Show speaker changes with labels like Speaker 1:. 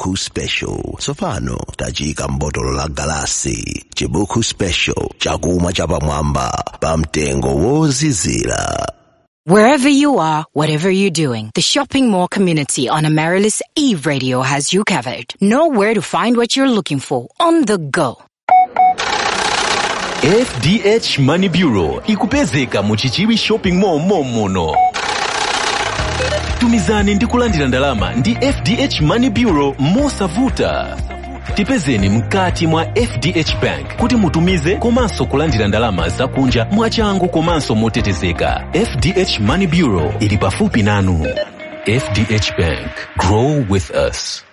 Speaker 1: chibuku special tsopano tafika m'botolo la galasi chibuku special chakumwa chapamwamba pa mtengo wozizira
Speaker 2: Wherever you are, whatever you're doing, the shopping mall community on Amaryllis Eve Radio has you covered. Know where to find what you're looking for on the go.
Speaker 3: fdh money bureau ikupezeka mu chichiwi shopping mall momuno tumizani ndi kulandira ndalama ndi fdh money bureau mosavuta tipezeni mkati mwa fdh bank kuti mutumize komanso kulandira ndalama zakunja mwachangu komanso motetezeka fdh money bureau ili pafupi nanu fdh bank grow with us